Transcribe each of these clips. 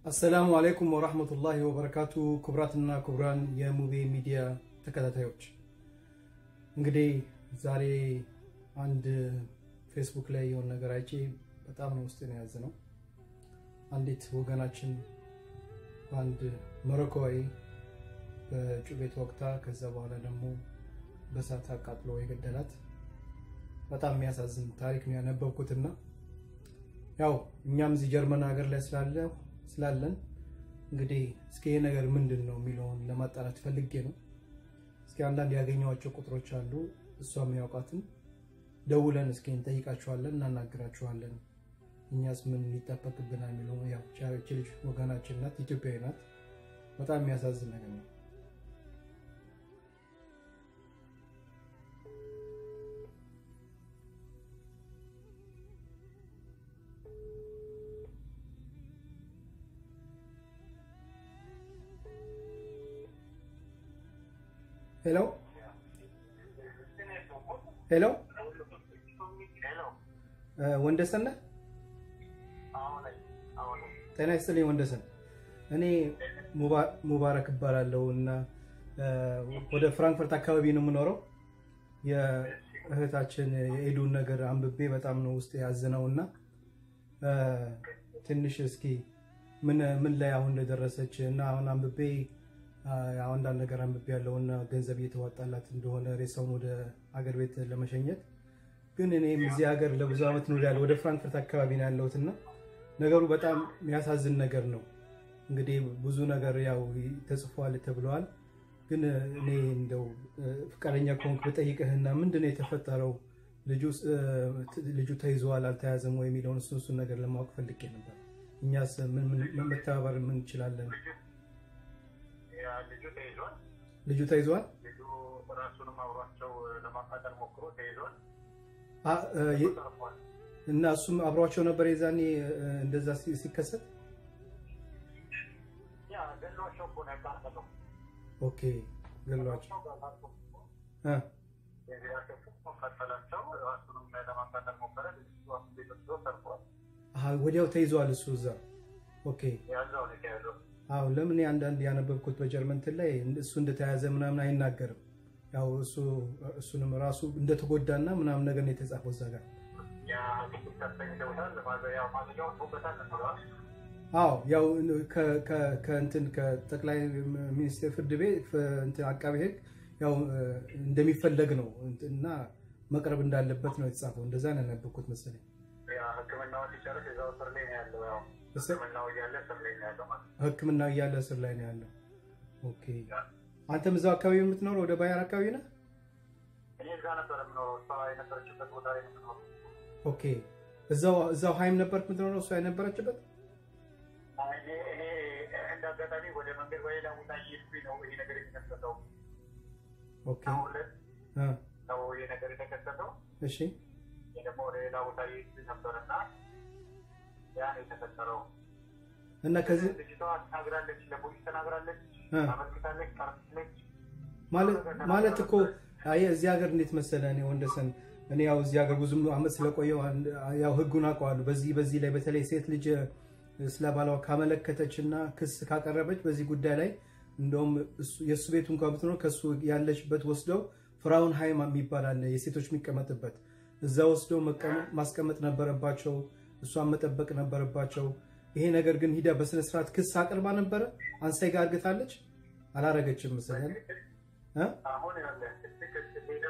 አሰላሙ አለይኩም ወራህመቱላሂ ወበረካቱ። ክቡራትና ክቡራን የሙቤ ሚዲያ ተከታታዮች እንግዲህ ዛሬ አንድ ፌስቡክ ላይ የሆነ ነገር አይቼ በጣም ነው ውስጤን የያዘ ነው። አንዲት ወገናችን በአንድ ሞሮኮዊ በጩቤ ተወግታ ከዛ በኋላ ደግሞ በእሳት አቃጥሎ የገደላት በጣም የሚያሳዝን ታሪክ ነው ያነበብኩትና ያው እኛም እዚህ ጀርመን ሀገር ላይ ስላለ ስላለን እንግዲህ እስኪ ይሄ ነገር ምንድን ነው የሚለውን ለማጣራት ፈልጌ ነው። እስኪ አንዳንድ ያገኘኋቸው ቁጥሮች አሉ። እሷም ያውቃትን ደውለን እስኪ እንጠይቃችኋለን፣ እናናግራችኋለን። እኛስ ምን ይጠበቅብናል የሚለው ያው ቻሪቲ ልጅ ወገናችን ናት፣ ኢትዮጵያዊ ናት። በጣም የሚያሳዝን ነገር ነው። ሄሎ ሄሎ፣ ወንደሰን ነህ? ጤና ይስጥልኝ ወንደሰን። እኔ ሙባረክ እባላለሁ እና ወደ ፍራንክፈርት አካባቢ ነው የምኖረው። የእህታችን የኤዱን ነገር አንብቤ በጣም ነው ውስጥ ያዝነው እና ትንሽ እስኪ ምን ምን ላይ አሁን እንደደረሰች እና አሁን አንብቤ አንዳንድ ነገር አንብቤ ያለውና ገንዘብ እየተዋጣላት እንደሆነ ሬሳውን ወደ አገር ቤት ለመሸኘት ግን እኔም እዚህ ሀገር ለብዙ ዓመት ኖር ያለ ወደ ፍራንክፈርት አካባቢ ነው ያለሁትና ነገሩ በጣም የሚያሳዝን ነገር ነው። እንግዲህ ብዙ ነገር ያው ተጽፏል ተብለዋል። ግን እኔ እንደው ፍቃደኛ ከሆንክ ብጠይቅህና ምንድን ነው የተፈጠረው? ልጁ ተይዘዋል አልተያዘም ወይ የሚለውን እሱን እሱን ነገር ለማወቅ ፈልጌ ነበር። እኛስ ምን መተባበር ምን እንችላለን? ልጁ ተይዟል። ልጁ ተይዟል። ልጁ ራሱንም አብሯቸው ለማቃጠል ሞክሮ ተይዟል። እና እሱም አብሯቸው ነበር የዛኔ እንደዛ ሲከሰት። ያ ገሏቸው እኮ ነው ያቃጠለው። ኦኬ ገሏቸው ቀጠላቸው። ራሱንም ለማቃጠል ሞከረ። ቤት ወስዶ ሰርፏል። ወዲያው ተይዟል እሱ እዛ። ኦኬ ያዛው ነው የተያዘው። አዎ ለምን አንዳንድ ያነበብኩት በጀርመን እንትን ላይ እሱ እንደተያዘ ምናምን አይናገርም። ያው እሱ እሱንም ራሱ እንደተጎዳና ምናምን ነገር ነው የተጻፈው እዛ ጋር። አዎ ያው ከእንትን ከጠቅላይ ሚኒስቴር ፍርድ ቤት እንትን አቃቤ ሕግ ያው እንደሚፈለግ ነው እና መቅረብ እንዳለበት ነው የተጻፈው። እንደዛ ነው ያነበብኩት መሰለኝ። ሕክምናውን ሊጨርስ እዛው እስር ላይ ነው ያለው። ያው ሕክምናው እያለ እስር ላይ ነው ያለው ማለት ነው። ሕክምናው እያለ እስር ላይ ነው ያለው። ኦኬ አንተም እዛው አካባቢ የምትኖረው ወደ ባየር አካባቢ ነህ? እኔ እዛ ነበር የምኖረው። እሷ የነበረችበት ቦታ ላይ ነው የምኖረው። ኦኬ እዛው እዛው ሀይም ነበርክ የምትኖረው እሷ የነበረችበት? እኔ እኔ እንደ አጋጣሚ ወደ መንገድ በሌላ ቦታ እየሄድኩኝ ነው ይሄ ነገር የተከሰተው። ኦኬ አሁን እ ነው ይሄ ነገር የተከሰተው። እሺ እኔ ደግሞ ወደ ሌላ ቦታ እየሄድኩኝ ነበርና ያ ነው የተፈጠረው። እና ከዚህ ልጅቷ ተናግራለች፣ ለፖሊስ ተናግራለች፣ እ አመልክታለች፣ ቀርታለች። ማለት ማለት እኮ አይ እዚህ ሀገር እንዴት መሰለህ እኔ ወንደሰን እኔ ያው እዚህ ሀገር ብዙ አመት ስለቆየው አንድ- ያው ህጉን አውቀዋለሁ። በዚህ በዚህ ላይ በተለይ ሴት ልጅ ስለ ባሏ ካመለከተች እና ክስ ካቀረበች በዚህ ጉዳይ ላይ እንደውም እሱ- የእሱ ቤቱ እንኳን ብትኖር ከእሱ ያለችበት ወስደው ፍራውን ሃይም የሚባል አለ የሴቶች የሚቀመጥበት እዛ ወስደው መቀመጥ ማስቀመጥ ነበረባቸው። እሷን መጠበቅ ነበረባቸው። ይሄ ነገር ግን ሂዳ በስነስርዓት ክስ አቅርባ ነበረ። አንሳይ ጋር አርግታለች አላረገችም መሰለኝ እ አሁን ያለ ትክክል ሌላ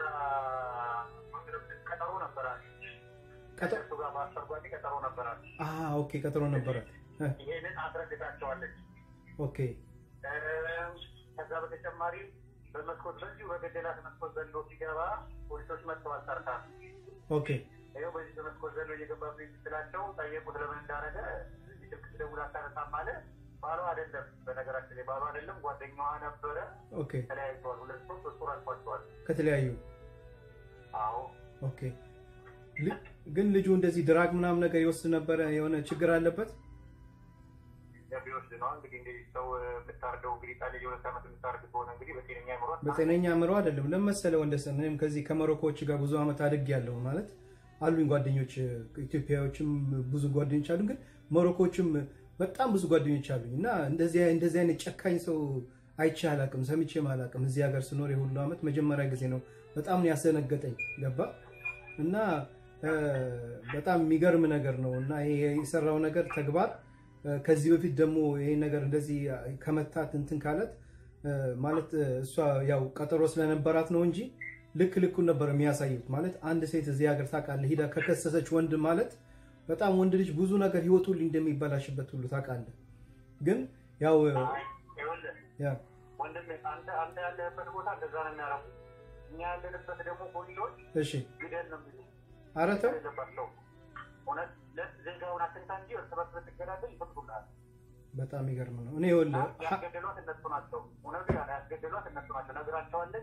ቀጠሮ ነበራት። ቀጠ- ከእሱ ጋር በአስተርጓሚ ቀጠሮ ነበራት። አ ኦኬ ቀጠሮ ነበራት። እ ይሄንን አስረድታቸዋለች። ኦኬ ከዛ በተጨማሪ በመስኮት በዚሁ በገደላት መስኮት ዘሎ ሲገባ ፖሊሶች መጥተዋል። ጠርታ ኦኬ ይኸው በዚህ በመስኮት ዘሎ እየገባብኝ ስትላቸው ጠየቁት ለምን እንዳረገ ስልክ ስደውል አታነሳም አለ። ባሏ አይደለም፣ በነገራችን ላይ ባሏ አይደለም፣ ጓደኛዋ ነበረ። ኦኬ ተለያይተዋል። ሁለት ሶስት ሶስት ወር አልፏቸዋል። ከተለያዩ አዎ ኦኬ ል- ግን ልጁ እንደዚህ ድራግ ምናምን ነገር ይወስድ ነበረ። የሆነ ችግር አለበት። ቢወስድ ነው እንግዲህ እንግዲህ ሰው የምታርደው እንግዲህ ጣል የሁለት ዓመት የምታርድ ከሆነ እንግዲህ በጤነኛ አይምሯት በጤነኛ አእምሮ አይደለም። ለመሰለ ወንደሰን እኔም ከዚህ ከሞሮኮዎች ጋር ብዙ ዓመት አድግ ያለው ማለት አሉኝ ጓደኞች ኢትዮጵያዎችም ብዙ ጓደኞች አሉ። ግን ሞሮኮዎችም በጣም ብዙ ጓደኞች አሉኝ እና እንደዚህ እንደዚህ አይነት ጨካኝ ሰው አይቼ አላቅም፣ ሰምቼም አላቅም። እዚህ ሀገር ስኖር የሁሉ ዓመት መጀመሪያ ጊዜ ነው። በጣም ነው ያስደነገጠኝ። ገባ እና እ፣ በጣም የሚገርም ነገር ነው እና ይሄ የሰራው ነገር ተግባር እ፣ ከዚህ በፊት ደግሞ ይሄ ነገር እንደዚህ ከመታት እንትን ካለት እ፣ ማለት እ፣ እሷ ያው ቀጠሮ ስለነበራት ነው እንጂ ልክ ልኩን ነበር የሚያሳዩት። ማለት አንድ ሴት እዚህ ሀገር ታውቃለህ ሂዳ ከከሰሰች ወንድ ማለት በጣም ወንድ ልጅ ብዙ ነገር ህይወቱ ሁሉ እንደሚበላሽበት ሁሉ ታውቃለህ። ግን ያው እ፣ አይ፣ ይኸውልህ ያ ወንድሜ አንተ አንተ ያለህበት ቦታ እንደዛ ነው የሚያደርጉት። እኛ ያለንበት ደግሞ ፖሊሶች እሺ ግደል ነው የሚሉ ኧረ ተው የለባቸው እውነት ለ- ዜጋውን አትንካ እንጂ እርስ በርስ ብትገዳደል ይፈቅዱልሃል። በጣም የሚገርም ነው። እኔ ይኸውልህ ሀ- ያስገደሏት እነሱ ናቸው። እውነቱ ያ ያስገደሏት እነሱ ናቸው። ነግራቸዋለች።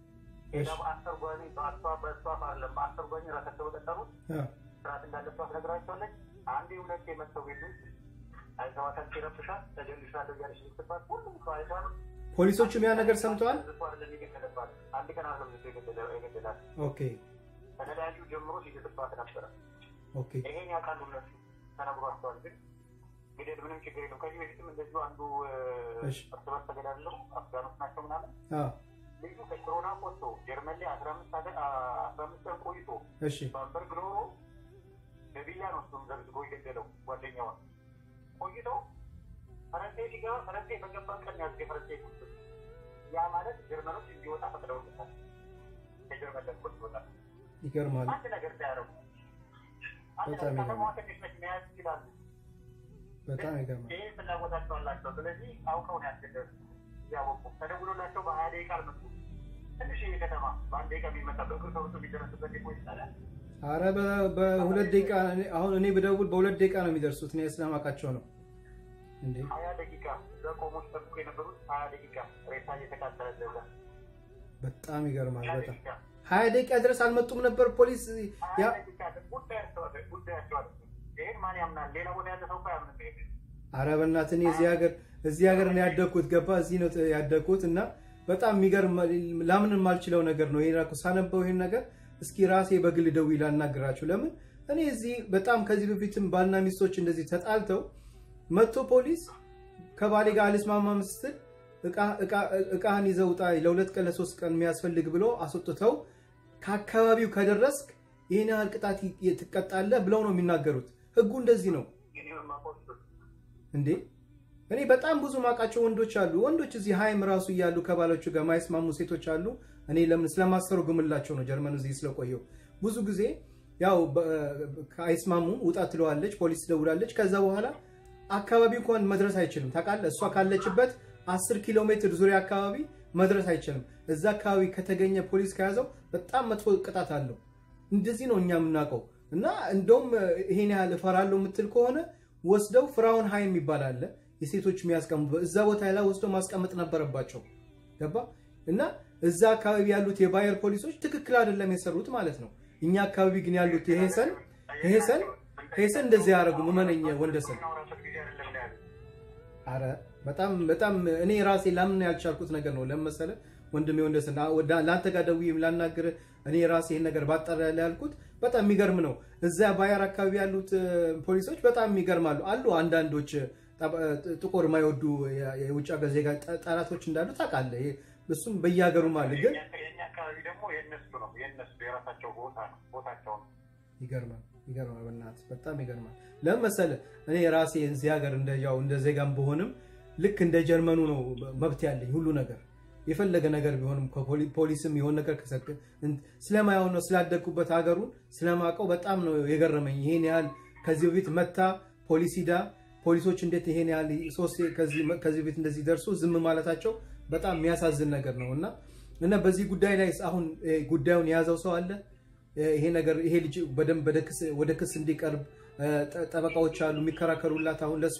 ሄዳ በአስተርጓሚ በአሷ በእሷ አይደለም በአስተርጓሚ ራሳቸው በቀጠሩት ያ ስርዓት እንዳለባት ነግራቸዋለች። አንዴ ሁለቴ የመጥተው ቤት ውስጥ አይተዋታል። ሲረብሻት ተጀልሻለሁ እያለች ስትባት ሁሉም ሰው አይቷል። ፖሊሶቹም ያ ነገር ሰምተዋል። እሱ አይደለም የገደለባት። አንድ ቀን አይደለም እሱ የገደለ- የገደላት ኦኬ ከተለያዩ ጀምሮ ሲገድባት ነበረ። ኦኬ ይሄን ያውቃሉ እነሱ ተነግሯቸዋል። ግን ግደል ምንም ችግር የለም። ከዚህ በፊትም እንደዚሁ አንዱ እ፣ እሺ። እርስ በርስ ተገዳድለው አፍጋኖች ናቸው ምናምን አ ልጁ ከኮሮና ወጥቶ ጀርመን ላይ አስራ አምስት አገ- አ- አስራ አምስት ቀን ቆይቶ እሺ ባምበርግ ኖሮ በቢላ ነው እሱም ዘግዝጎ የገደለው ጓደኛዋን ቆይቶ ፈረንሳይ ሲገባ ፈረንሳይ በገባ ቀን ያዝ የፈረንሳይ ቁስ ያ ማለት ጀርመኖች እንዲወጣ ፈቅደውለታል። ከጀርመን ለቆ ይወጣል። ይገርማል። አንድ ነገር ሳያደርጉ አንድ በጣም ነገር ይገርማል። ከተማዋ ትንሽ ነች፣ መያዝ ይችላሉ። በጣም ይገርማል። ይህ ፍላጎታቸው አላቸው። ስለዚህ አውቀው ነው ያስገደሉ። እያወቁ ተደውሎላቸው በሀያ ደቂቃ አልመጡም። ትንሽ ከተማ በአንድ ደቂቃ የሚመጣ በእግር ሰውቶ የሚደረስበት ዴፖ ይቻላል። አረ በ- በሁለት ደቂቃ እኔ- አሁን እኔ ብደውል በሁለት ደቂቃ ነው የሚደርሱት። እኔ ስለማውቃቸው ነው እንዴ። ሀያ ደቂቃ እዛ ቆሞ ሲጠብቁ የነበሩት ሀያ ደቂቃ ሬሳ እየተቃጠለ ለዛ በጣም ይገርማል። ሀያ በጣም ደቂቃ ሀያ ደቂቃ ድረስ አልመጡም ነበር ፖሊስ። ያ ሀያ ደቂቃ ጉዳያቸው አይደለም፣ ጉዳያቸው አይደለም። ይሄን ማን ያምናል? ሌላ ቦታ ያለ ሰው እኮ አያምንም። ይሄን አረ በእናትህ እኔ እዚህ ሀገር እዚህ ሀገር ነው ያደግኩት። ገባ እዚህ ነው ያደግኩት እና በጣም የሚገርም ላምን የማልችለው ነገር ነው። ይሄን እኮ ሳነበው ይሄን ነገር እስኪ ራሴ በግል ደውዬ ላናግራቸው። ለምን እኔ እዚህ በጣም ከዚህ በፊትም ባልና ሚስቶች እንደዚህ ተጣልተው መጥቶ ፖሊስ ከባሌ ጋር አልስማማም ስትል እቃ- እቃ- እቃህን ይዘህ ውጣ ለሁለት ቀን ለሶስት ቀን የሚያስፈልግ ብሎ አስወጥተው ከአካባቢው ከደረስክ ይህን ያህል ቅጣት ይ- ትቀጣለህ ብለው ነው የሚናገሩት። ህጉ እንደዚህ ነው እኔ የማውቀው እንዴ። እኔ በጣም ብዙ ማውቃቸው ወንዶች አሉ። ወንዶች እዚህ ሀይም ራሱ እያሉ ከባሎቹ ጋር ማይስማሙ ሴቶች አሉ። እኔ ለምን ስለማሰሩ ግምላቸው ነው ጀርመን እዚህ ስለቆየው ብዙ ጊዜ ያው በ- አይስማሙም። ውጣ ትለዋለች፣ ፖሊስ ትደውላለች። ከዛ በኋላ አካባቢ እንኳን መድረስ አይችልም። ታውቃለህ፣ እሷ ካለችበት አስር ኪሎ ሜትር ዙሪያ አካባቢ መድረስ አይችልም። እዛ አካባቢ ከተገኘ ፖሊስ ከያዘው በጣም መጥፎ ቅጣት አለው። እንደዚህ ነው እኛ የምናውቀው። እና እንደውም ይሄን ያህል እፈራለሁ የምትል ከሆነ ወስደው ፍራውን ሀይም የሚባል አለ የሴቶች የሚያስቀምጡ እዛ ቦታ ላይ ወስደው ማስቀመጥ ነበረባቸው። ገባ እና እዛ አካባቢ ያሉት የባየር ፖሊሶች ትክክል አይደለም የሰሩት ማለት ነው። እኛ አካባቢ ግን ያሉት የሄሰን ሄሰን ሄሰን እንደዚህ ያደረጉ እመነኝ ወንደሰን የምናወራበት ጊዜ አይደለም ነው ያሉት። አረ በጣም በጣም እኔ ራሴ ላምን ያልቻልኩት ነገር ነው። ለምን መሰለህ ወንድሜ ወንደሰን አ- ወደ- ለአንተ ጋር ደውዬም ላናግርህ እኔ ራሴ ይህን ነገር ባጠራ ያለ ያልኩት በጣም የሚገርም ነው። እዛ ባየር አካባቢ ያሉት እ፣ ፖሊሶች በጣም የሚገርማሉ። አሉ አንዳንዶች እ፣ ጠ- እ፣ ጥቁር የማይወዱ የ- የውጭ ሀገር ዜጋ ጠ- ጠላቶች እንዳሉ ታውቃለህ። ይሄ- እሱም በየሀገሩም አለ። ግን የኛ- የኛ አካባቢ ደግሞ የእነሱ ነው የእነሱ የራሳቸው ቦታ ነው ቦታቸው ነው። ይገርማል ይገርማል። በእናትህ በጣም ይገርማል። ለምን መሰለህ እኔ ራሴ እዚህ ሀገር እንደ ያው እንደ ዜጋም በሆንም ልክ እንደ ጀርመኑ ነው መብት ያለኝ ሁሉ ነገር የፈለገ ነገር ቢሆንም ከፖሊ- ፖሊስም የሆነ ነገር ከሰክ እን- ስለማየው ነው ስላደግኩበት ሀገሩን ስለማውቀው በጣም ነው የገረመኝ። ይሄን ያህል ከዚህ በፊት መታ ፖሊስ ሂዳ ፖሊሶች እንዴት ይሄን ያህል ሶስት ከዚህ ከዚህ በፊት እንደዚህ ደርሶ ዝም ማለታቸው በጣም የሚያሳዝን ነገር ነው እና እና በዚህ ጉዳይ ላይ አሁን እ፣ ጉዳዩን የያዘው ሰው አለ ይሄ ነገር ይሄ ልጅ በደንብ ወደ ክስ- ወደ ክስ እንዲቀርብ እ፣ ጠ- ጠበቃዎች አሉ የሚከራከሩላት አሁን ለሷ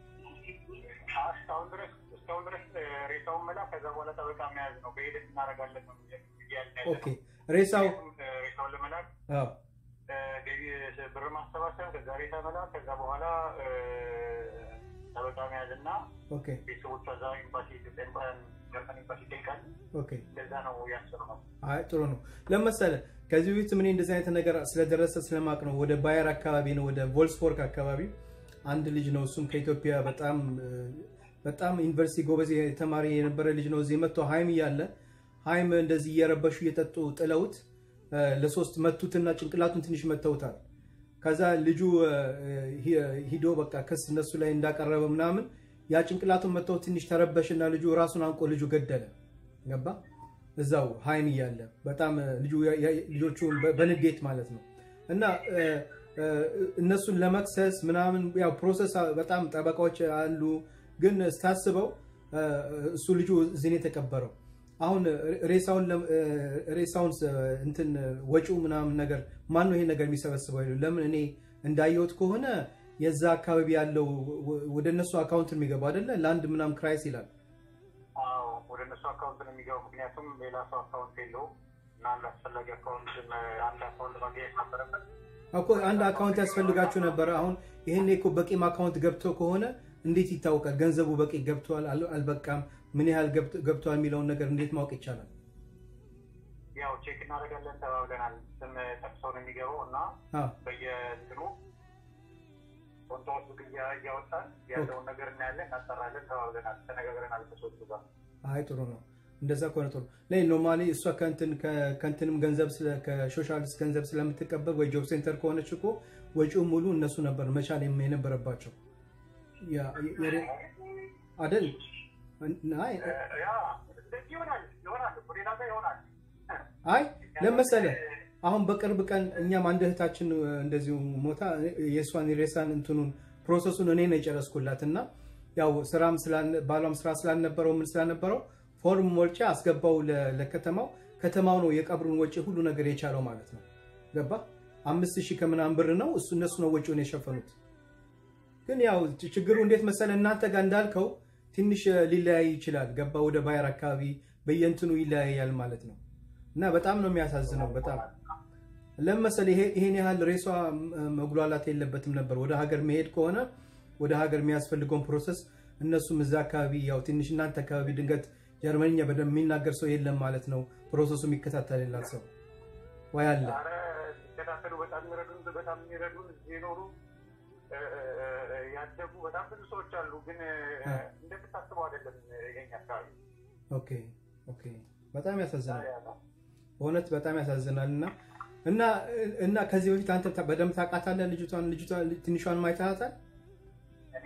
እስካሁን ድረስ እስካሁን ድረስ እ፣ ሬሳውን መላክ ከዛ በኋላ ጠበቃ መያዝ ነው። በሂደት እናደርጋለን ነው እንግዲህ ያልን ያለ ኦኬ ሬሳው እ፣ ሬሳውን ለመላክ አዎ እ፣ ገቢ ብር ማሰባሰብ፣ ከዛ ሬሳ መላክ፣ ከዛ በኋላ እ፣ ጠበቃ መያዝ እና ኦኬ ቤተሰቦቿ እዛ ኤምባሲ ኢትዮጵያ ኤምባ- ጀርመን ኤምባሲ ይጠይቃል። ኦኬ እንደዛ ነው ያሰሩ ነው። አይ ጥሩ ነው። ለመሰለ ከዚህ በፊት ምን እንደዚህ አይነት ነገር ስለደረሰ ስለማቅ ነው ወደ ባየር አካባቢ ነው ወደ ቮልስቦርግ አካባቢ አንድ ልጅ ነው። እሱም ከኢትዮጵያ በጣም በጣም ዩኒቨርሲቲ ጎበዝ ተማሪ የነበረ ልጅ ነው። እዚህ መጥቶ ሀይም እያለ ሀይም እንደዚህ እየረበሹ እየጠጡ ጥለውት ለሶስት መቱትና ጭንቅላቱን ትንሽ መተውታል። ከዛ ልጁ ሂዶ በቃ ክስ እነሱ ላይ እንዳቀረበ ምናምን ያ ጭንቅላቱን መተው ትንሽ ተረበሽና ልጁ ራሱን አንቆ ልጁ ገደለ። ገባ እዛው ሀይም እያለ በጣም ልጆቹ በንዴት ማለት ነው እና እነሱን ለመክሰስ ምናምን ያው ፕሮሰስ በጣም ጠበቃዎች አሉ። ግን ስታስበው እሱ ልጁ እዚህ ነው የተቀበረው። አሁን ሬሳውን ሬሳውን እንትን ወጪው ምናምን ነገር ማን ነው ይሄ ነገር የሚሰበስበው? ለምን እኔ እንዳየሁት ከሆነ የዛ አካባቢ ያለው ወደ እነሱ አካውንት የሚገባው አይደለ? ለአንድ ምናምን ክራይስ ይላል። ወደ እነሱ አካውንት ነው የሚገባው። ምክንያቱም ሌላ ሰው አካውንት የለውም እና አንድ አስፈላጊ አካውንት አንድ አካውንት ማግኘት ነበረበት እኮ አንድ አካውንት ያስፈልጋችሁ ነበረ። አሁን ይሄን እኮ በቂም አካውንት ገብቶ ከሆነ እንዴት ይታወቃል? ገንዘቡ በቂ ገብቷል አልበቃም፣ ምን ያህል ገብቷል የሚለውን ነገር እንዴት ማወቅ ይቻላል? ያው ቼክ እናደርጋለን ተባብለናል። ስም ጠቅሰው ነው የሚገባው እና በየእንትኑ ኮንቶዎች እያወጣን ያለውን ነገር እናያለን፣ እናጠራለን ተባብለናል፣ ተነጋግረናል ከሰዎቹ ጋር። አይ ጥሩ ነው። እንደዛ ከሆነ ጥሩ ላይ ኖርማሊ እሷ ከእንትንም ገንዘብ ከሶሻሊስት ገንዘብ ስለምትቀበል ወይ ጆብ ሴንተር ከሆነች እኮ ወጪው ሙሉ እነሱ ነበር መቻል የነበረባቸው አደል? አይ ለመሰለ አሁን በቅርብ ቀን እኛም አንድ እህታችን እንደዚሁ ሞታ የእሷን ሬሳን እንትኑን ፕሮሰሱን እኔ ነው የጨረስኩላት እና ያው ስራም ባሏም ስራ ስላልነበረው ምን ስላልነበረው ፎርም ሞልቼ አስገባው ለከተማው። ከተማው ነው የቀብሩን ወጪ ሁሉ ነገር የቻለው ማለት ነው። ገባ አምስት ሺህ ከምናምን ብር ነው እሱ እነሱ ነው ወጪውን የሸፈኑት። ግን ያው ችግሩ እንዴት መሰለ እናንተ ጋር እንዳልከው ትንሽ ሊለያይ ይችላል። ገባ ወደ ባየር አካባቢ በየእንትኑ ይለያያል ማለት ነው። እና በጣም ነው የሚያሳዝነው። በጣም ለመሰለ ይሄን ያህል ሬሷ መጉላላት የለበትም ነበር። ወደ ሀገር መሄድ ከሆነ ወደ ሀገር የሚያስፈልገውን ፕሮሰስ እነሱም እዛ አካባቢ ያው ትንሽ እናንተ አካባቢ ድንገት ጀርመንኛ በደንብ የሚናገር ሰው የለም ማለት ነው። ፕሮሰሱ የሚከታተልላት ሰው ወይ አለ ሲከታተሉ በጣም የሚረዱን በጣም የሚረዱን እዚህ የኖሩ ያደጉ በጣም ብዙ ሰዎች አሉ። ግን እንደምታስበው አይደለም የኛ አካባቢ። ኦኬ ኦኬ። በጣም ያሳዝናል። በእውነት በጣም ያሳዝናል። እና እና እና ከዚህ በፊት አንተ በደንብ ታውቃታለህ ልጅቷን ልጅቷን ትንሿን ማይታታል እኔ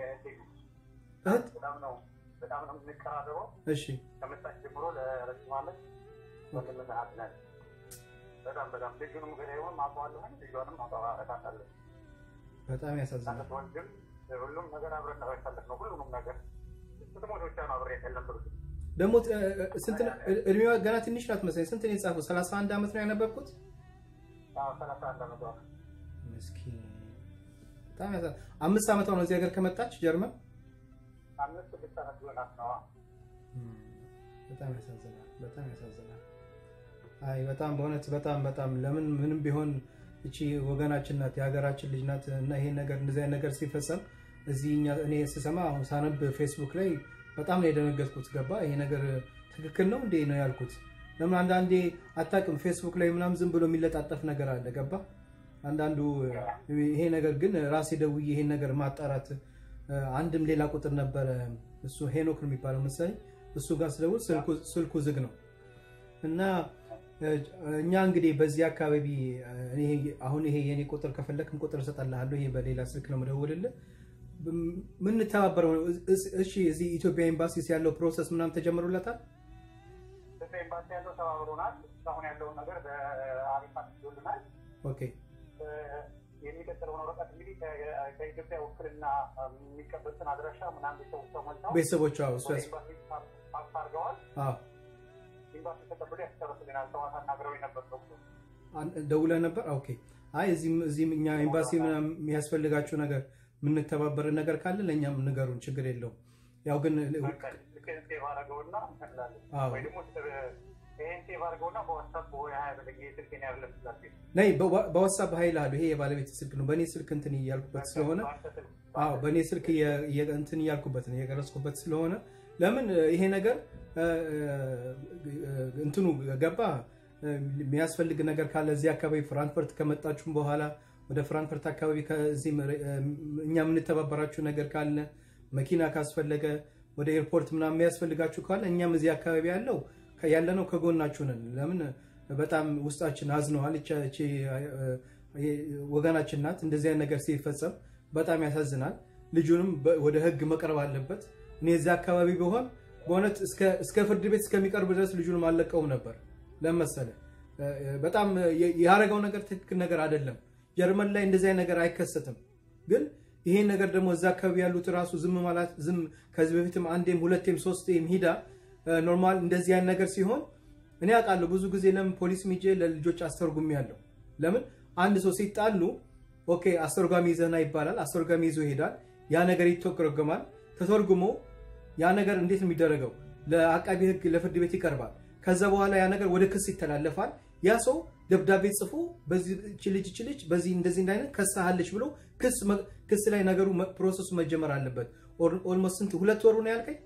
እህት በጣም ነው በጣም ነው የምንቀራረበው። እሺ ከመጣች ጀምሮ ለረጅም ዓመት ወንድምና እህት ነን። በጣም በጣም ልጁንም ገዳዩንም አውቀዋለሁ፣ ልጇንም አውቃታለሁ። በጣም ያሳዝናል። ወንድም ሁሉም ነገር አብረን ነው ያሳለፍነው። ሁሉንም ነገር ስትሞት ብቻ ነው አብሬ ያለምሩት። ደግሞ ስንት እድሜዋ ገና ትንሽ ናት መሰለኝ። ስንት ነው የጻፈው? ሰላሳ አንድ ዓመት ነው ያነበብኩት። ሰላሳ አንድ ዓመቷ ምስኪን በጣም ያሳ አምስት ዓመቷ ነው እዚህ ሀገር ከመጣች ጀርመን። አምስት ስድስት ዓመት ሆናት ነው። በጣም ያሳዝናል። በጣም ያሳዝናል። አይ በጣም በእውነት በጣም በጣም ለምን ምንም ቢሆን እቺ ወገናችን ናት፣ የሀገራችን ልጅ ናት እና ይሄን ነገር እንደዚህ አይነት ነገር ሲፈጸም እዚህ እኔ ስሰማ አሁን ሳነብ ፌስቡክ ላይ በጣም ነው የደነገጥኩት። ገባ ይሄ ነገር ትክክል ነው እንዴ ነው ያልኩት። ለምን አንዳንዴ አታውቅም፣ ፌስቡክ ላይ ምናምን ዝም ብሎ የሚለጣጠፍ ነገር አለ። ገባ አንዳንዱ ይሄ ነገር ግን ራሴ ደውዬ ይሄን ነገር ማጣራት አንድም ሌላ ቁጥር ነበረ እሱ ሄኖክ ነው የሚባለው መሰለኝ እሱ ጋር ስደውል ስልኩ ዝግ ነው እና እኛ እንግዲህ በዚህ አካባቢ አሁን ይሄ የኔ ቁጥር ከፈለክም ቁጥር እሰጥልሃለሁ። ይሄ በሌላ ስልክ ነው የምደውልልህ። ምንተባበረው እሺ፣ እዚህ ኢትዮጵያ ኤምባሲ ያለው ፕሮሰስ ምናምን ተጀምሮለታል። ኢትዮጵያ ኤምባሲ ያለው ተባብሮናል። እስካሁን ያለውን ነገር በአሪፍ አድርጎልናል። ኦኬ የሚቀጥለውን ወረቀት እንግዲህ ከኢትዮጵያ ውክልና የሚቀበሉትን አድራሻ ምናምን ቤተሰቦች ተሞልተው ቤተሰቦቿ እሱ ፓስ አድርገዋል። ኤምባሲ ተቀብሎ ያስጨርስልናል። ሰዋት አናግረው ነበር ደውለህ ነበር? ኦኬ አይ እዚህም እኛ ኤምባሲ የሚያስፈልጋችሁ ነገር የምንተባበር ነገር ካለ ለእኛም ንገሩን፣ ችግር የለውም። ያው ግን ሴቭ አድርገውና ወይ ደግሞ ይሄን ሴቭ አድርገውና በዋትሳፕ ወይ ሀያ በለኝ ስልኬን ያለ ነይ በዋትሳፕ ሀይል አሉ። ይሄ የባለቤት ስልክ ነው። በእኔ ስልክ እንትን እያልኩበት ስለሆነ አዎ፣ በእኔ ስልክ እንትን እያልኩበት ነው እየቀረጽኩበት ስለሆነ ለምን ይሄ ነገር እንትኑ ገባ የሚያስፈልግ ነገር ካለ እዚህ አካባቢ ፍራንክፈርት ከመጣችሁም በኋላ ወደ ፍራንክፈርት አካባቢ ከዚህ እኛ የምንተባበራችሁ ነገር ካለ መኪና ካስፈለገ ወደ ኤርፖርት ምናምን የሚያስፈልጋችሁ ካለ እኛም እዚህ አካባቢ ያለው ያለነው ከጎናችሁ ነን። ለምን በጣም ውስጣችን አዝነዋል። እቺ ወገናችን ናት። እንደዚህ አይነት ነገር ሲፈጸም በጣም ያሳዝናል። ልጁንም ወደ ህግ መቅረብ አለበት። እኔ እዚህ አካባቢ ቢሆን በእውነት እስከ ፍርድ ቤት እስከሚቀርብ ድረስ ልጁንም አልለቀውም ነበር። ለመሰለ በጣም ያደረገው ነገር ትክክል ነገር አይደለም። ጀርመን ላይ እንደዚህ አይነት ነገር አይከሰትም። ግን ይሄን ነገር ደግሞ እዛ አካባቢ ያሉት ራሱ ዝም ማለት ዝም ከዚህ በፊትም አንዴም ሁለቴም ሶስቴም ሂዳ ኖርማል እንደዚህ አይነት ነገር ሲሆን እኔ አውቃለሁ። ብዙ ጊዜ ለምን ፖሊስ ሚጄ ለልጆች አስተርጉሚ ያለው ለምን አንድ ሰው ሲጣሉ ኦኬ አስተርጓሚ ይዘህና ይባላል። አስተርጓሚ ይዞ ይሄዳል። ያ ነገር ይተረጎማል። ተተርጉሞ ያ ነገር እንዴት ነው የሚደረገው? ለአቃቢ ህግ ለፍርድ ቤት ይቀርባል። ከዛ በኋላ ያ ነገር ወደ ክስ ይተላለፋል። ያ ሰው ደብዳቤ ጽፎ በዚህ ልጅ ልጅ በዚህ እንደዚህ እንዳይነት ከሳሃለች ብሎ ክስ ላይ ነገሩ ፕሮሰሱ መጀመር አለበት። ኦልሞስት ስንት ሁለት ወሩ ነው ያልከኝ?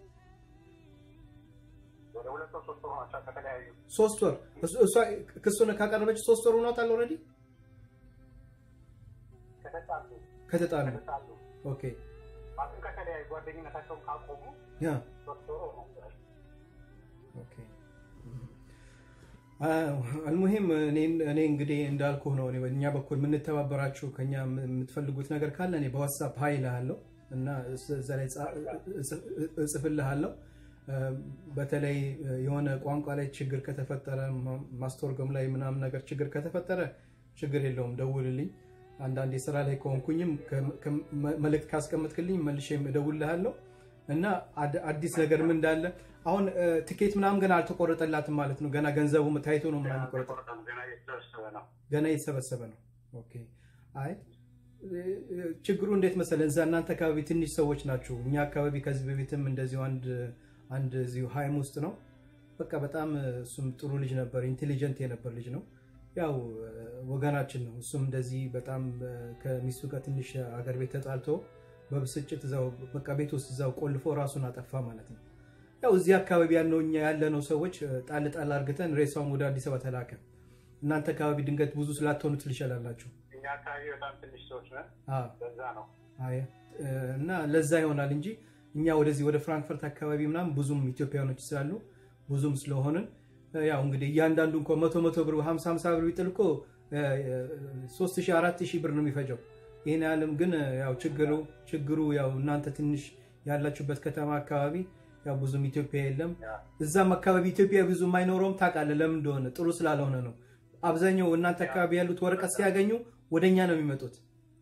ሶስት ወር እሷ ክሱን ካቀረበች ሶስት ወር ሆኗታል። ኦልሬዲ ከተጣሉ ኦኬ ከተለያዩ ጓደኝነታቸውን ካቆሙ አልሙሂም እኔ እንግዲህ እንዳልኩህ ነው። በእኛ በኩል የምንተባበራችሁ ከኛ የምትፈልጉት ነገር ካለ እኔ በዋትሳፕ ሀይ እልሃለሁ እና እዛ ላይ እጽፍልሃለሁ። በተለይ የሆነ ቋንቋ ላይ ችግር ከተፈጠረ ማስተርጎም ላይ ምናምን ነገር ችግር ከተፈጠረ ችግር የለውም፣ ደውልልኝ። አንዳንዴ ስራ ላይ ከሆንኩኝም መልእክት ካስቀመጥክልኝ መልሼም እደውልልሃለሁ እና አዲስ ነገር ምን እንዳለ አሁን ትኬት ምናምን ገና አልተቆረጠላትም ማለት ነው። ገና ገንዘቡ ታይቶ ነው ምናምን ቆረጠ። ገና እየተሰበሰበ ነው። ኦኬ አይ ችግሩ እንዴት መሰለህ፣ እዛ እናንተ አካባቢ ትንሽ ሰዎች ናቸው። እኛ አካባቢ ከዚህ በፊትም እንደዚሁ አንድ አንድ እዚሁ ሀይም ውስጥ ነው። በቃ በጣም እሱም ጥሩ ልጅ ነበር፣ ኢንቴሊጀንት የነበር ልጅ ነው። ያው ወገናችን ነው። እሱም እንደዚህ በጣም ከሚስቱ ጋር ትንሽ አገር ቤት ተጣልቶ በብስጭት እዛው በቃ ቤት ውስጥ እዛው ቆልፎ ራሱን አጠፋ ማለት ነው። ያው እዚህ አካባቢ ያለው እኛ ያለነው ሰዎች ጣል ጣል አርግተን ሬሳውን ወደ አዲስ አበባ ተላከ። እናንተ አካባቢ ድንገት ብዙ ስላትሆኑ ትልሻላላችሁ እኛ አካባቢ በጣም ትንሽ ሰዎች ነን። ለዛ ነው እና ለዛ ይሆናል እንጂ እኛ ወደዚህ ወደ ፍራንክፈርት አካባቢ ምናምን ብዙም ኢትዮጵያኖች ስላሉ ብዙም ስለሆንን ያው እንግዲህ እያንዳንዱ እንኳ መቶ መቶ ብር ሀምሳ ሀምሳ ብር ቢጥል እኮ ሶስት ሺህ አራት ሺህ ብር ነው የሚፈጀው። ይህን ያህልም ግን ያው ችግሩ ችግሩ ያው እናንተ ትንሽ ያላችሁበት ከተማ አካባቢ ያው ብዙም ኢትዮጵያ የለም። እዛም አካባቢ ኢትዮጵያ ብዙም አይኖረውም። ታውቃለህ ለምን እንደሆነ ጥሩ ስላልሆነ ነው። አብዛኛው እናንተ አካባቢ ያሉት ወረቀት ሲያገኙ ወደኛ ነው የሚመጡት።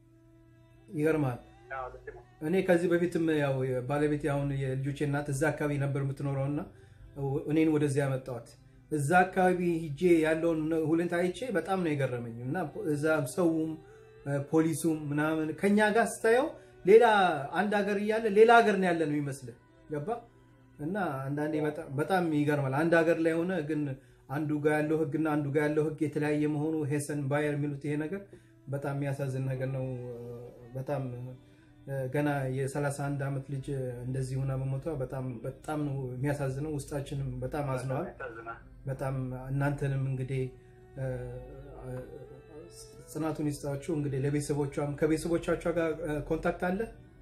ይገርማል። እኔ ከዚህ በፊትም ያው ባለቤት አሁን የልጆቼ እናት እዛ አካባቢ ነበር የምትኖረው እና እኔን ወደዚያ ያመጣዋት እዛ አካባቢ ሂጄ ያለውን ሁኔታ አይቼ በጣም ነው የገረመኝ እና እዛ ሰውም ፖሊሱም ምናምን ከኛ ጋር ስታየው ሌላ አንድ ሀገር እያለ ሌላ ሀገር ነው ያለ ነው ይመስልህ ገባ እና አንዳንዴ በጣም ይገርማል። አንድ ሀገር ላይ ሆነ ግን አንዱ ጋር ያለው ህግና አንዱ ጋር ያለው ህግ የተለያየ መሆኑ ሄሰን ባየር የሚሉት ይሄ ነገር በጣም የሚያሳዝን ነገር ነው። በጣም ገና የ31 ዓመት ልጅ እንደዚህ ሆና በሞቷ በጣም በጣም ነው የሚያሳዝነው። ውስጣችንም በጣም አዝነዋል። በጣም እናንተንም እንግዲህ ጽናቱን ይስጣችሁ። እንግዲህ ለቤተሰቦቿም ከቤተሰቦቻቸው ጋር ኮንታክት አለ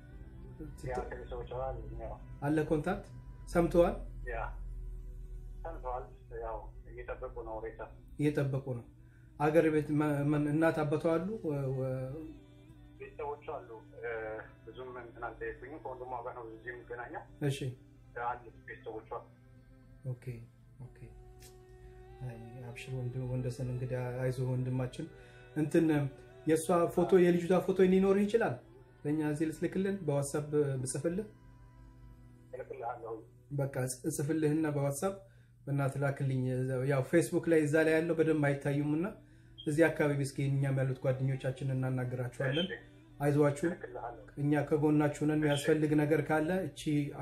አለ ኮንታክት ሰምተዋል እየጠበቁ ነው። አገር ቤት እናት አባቷ አሉ ቤተሰቦቹ አሉ። ብዙም እንትን አልጠየቁኝም። ከወንድሟ ጋር ነው እዚህ የምገናኘው። እሺ አሉ ቤተሰቦቿ። ኦኬ ኦኬ። አብሽር ወንደሰን፣ እንግዲህ አይዞህ ወንድማችን። እንትን የእሷ ፎቶ የልጅቷ ፎቶ ሊኖርህ ይችላል። ለእኛ እዚህ ልትልክልን በዋትሳፕ ብጽፍልህ በቃ እጽፍልህና በዋትሳፕ በእናትህ ላክልኝ። ያው ፌስቡክ ላይ እዛ ላይ ያለው በደንብ አይታዩም እና እዚህ አካባቢ እስኪ እኛም ያሉት ጓደኞቻችን እናናግራችኋለን። አይዟችሁ፣ እኛ ከጎናችሁ ነን። የሚያስፈልግ ነገር ካለ እቺ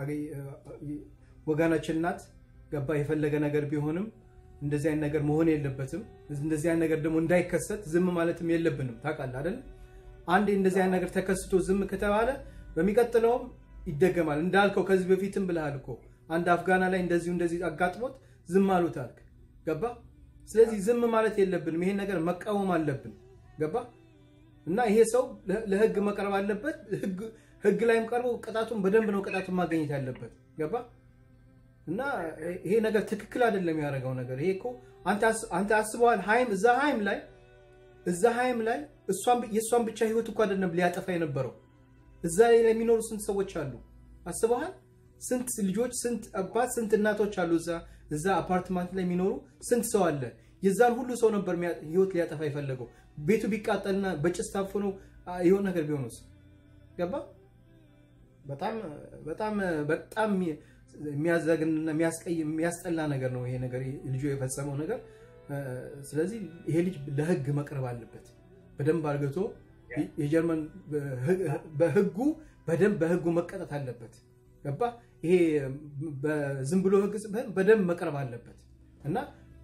ወገናችን ናት። ገባ የፈለገ ነገር ቢሆንም እንደዚህ አይነት ነገር መሆን የለበትም። እንደዚህ አይነት ነገር ደግሞ እንዳይከሰት ዝም ማለትም የለብንም። ታውቃለህ አይደል? አንዴ እንደዚህ አይነት ነገር ተከስቶ ዝም ከተባለ በሚቀጥለውም ይደገማል። እንዳልከው ከዚህ በፊትም ብለሃል እኮ አንድ አፍጋና ላይ እንደዚሁ እንደዚህ አጋጥሞት ዝም አሉት አልክ። ገባ? ስለዚህ ዝም ማለት የለብንም። ይሄን ነገር መቃወም አለብን። ገባ? እና ይሄ ሰው ለህግ መቅረብ አለበት። ህግ ላይም ቀርቦ ቅጣቱን በደንብ ነው ቅጣቱን ማገኘት ያለበት። ገባ እና ይሄ ነገር ትክክል አይደለም ያደረገው ነገር። ይሄ እኮ አንተ አስበዋል። ሀይም እዛ ሀይም ላይ እዛ ሀይም ላይ የእሷን ብቻ ህይወት እኮ አይደለም ሊያጠፋ የነበረው እዛ ላይ የሚኖሩ ስንት ሰዎች አሉ አስበዋል። ስንት ልጆች፣ ስንት አባት፣ ስንት እናቶች አሉ እዛ እዛ አፓርትማንት ላይ የሚኖሩ ስንት ሰው አለ። የዛን ሁሉ ሰው ነበር ህይወት ሊያጠፋ የፈለገው። ቤቱ ቢቃጠልና በጭስ ታፍኖ የሆነ ነገር ቢሆንስ? ገባ በጣም በጣም በጣም የሚያዘግንና የሚያስጠላ ነገር ነው ይሄ ነገር ልጁ የፈጸመው ነገር። ስለዚህ ይሄ ልጅ ለህግ መቅረብ አለበት በደንብ አርግቶ የጀርመን በህጉ በደንብ በህጉ መቀጣት አለበት። ገባ ይሄ ዝም ብሎ ህግ በደንብ መቅረብ አለበት እና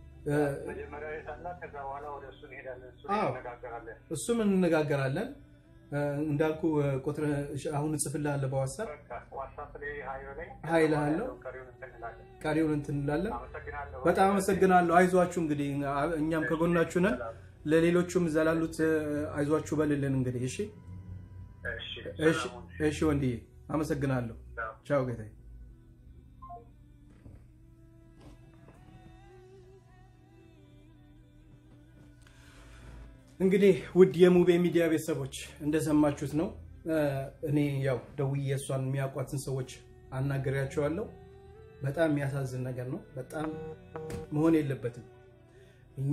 እሱም እንነጋገራለን። እንዳልኩ ቁጥር አሁን እጽፍልሃለሁ በዋትሳፕ ሀይልሃለሁ ቀሪውን እንትን እንላለን። በጣም አመሰግናለሁ። አይዟችሁ እንግዲህ እኛም ከጎናችሁ ነን። ለሌሎቹም እዛ ላሉት አይዟችሁ በልልን እንግዲህ። እሺ እሺ ወንድዬ አመሰግናለሁ። ቻው ጌታዬ። እንግዲህ ውድ የሙቤ ሚዲያ ቤተሰቦች እንደሰማችሁት ነው። እኔ ያው ደውዬ እሷን የሚያውቋትን ሰዎች አናገሪያቸዋለሁ። በጣም የሚያሳዝን ነገር ነው። በጣም መሆን የለበትም። እኛ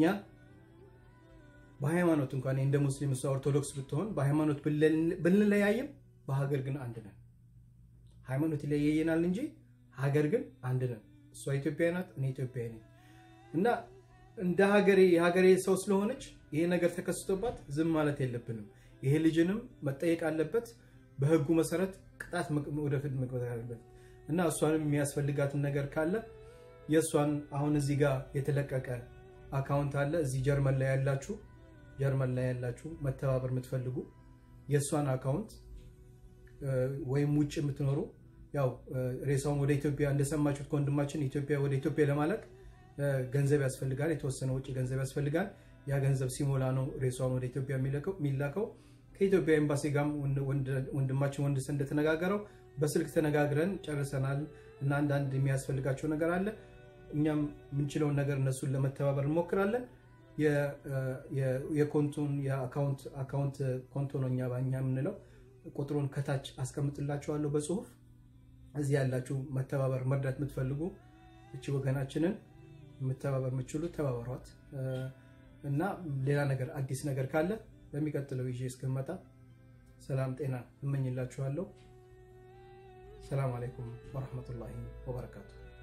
በሃይማኖት እንኳን እንደ ሙስሊም እሷ ኦርቶዶክስ ብትሆን በሃይማኖት ብንለያይም በሀገር ግን አንድ ነን። ሃይማኖት ይለያየናል እንጂ ሀገር ግን አንድ ነን። እሷ ኢትዮጵያዊ ናት፣ እኔ ኢትዮጵያዊ ነኝ እና እንደ ሀገሬ የሀገሬ ሰው ስለሆነች ይሄ ነገር ተከስቶባት ዝም ማለት የለብንም። ይሄ ልጅንም መጠየቅ አለበት። በህጉ መሰረት ቅጣት ወደፊት መግባት አለበት እና እሷንም የሚያስፈልጋትን ነገር ካለ የእሷን አሁን እዚህ ጋር የተለቀቀ አካውንት አለ። እዚህ ጀርመን ላይ ያላችሁ ጀርመን ላይ ያላችሁ መተባበር የምትፈልጉ የእሷን አካውንት ወይም ውጭ የምትኖሩ ያው ሬሳውን ወደ ኢትዮጵያ እንደሰማችሁት ከወንድማችን ኢትዮጵያ ወደ ኢትዮጵያ ለማለቅ ገንዘብ ያስፈልጋል። የተወሰነ ውጭ ገንዘብ ያስፈልጋል። ያ ገንዘብ ሲሞላ ነው ሬሳውን ወደ ኢትዮጵያ የሚላከው። ከኢትዮጵያ ኤምባሲ ጋር ወንድማችን ወንድሰ እንደተነጋገረው በስልክ ተነጋግረን ጨርሰናል እና አንዳንድ የሚያስፈልጋቸው ነገር አለ። እኛም የምንችለውን ነገር እነሱን ለመተባበር እንሞክራለን። የኮንቱን የአካውንት ኮንቶ ነው እኛ ባኛ የምንለው ቁጥሩን ከታች አስቀምጥላችኋለሁ በጽሁፍ እዚህ ያላችሁ መተባበር መርዳት የምትፈልጉ እቺ ወገናችንን የምተባበር የምችሉ ተባበሯት እና ሌላ ነገር አዲስ ነገር ካለ በሚቀጥለው ይዤ እስክመጣ ሰላም ጤና እመኝላችኋለሁ። ሰላም አለይኩም ወረሕመቱላሂ ወበረካቱ።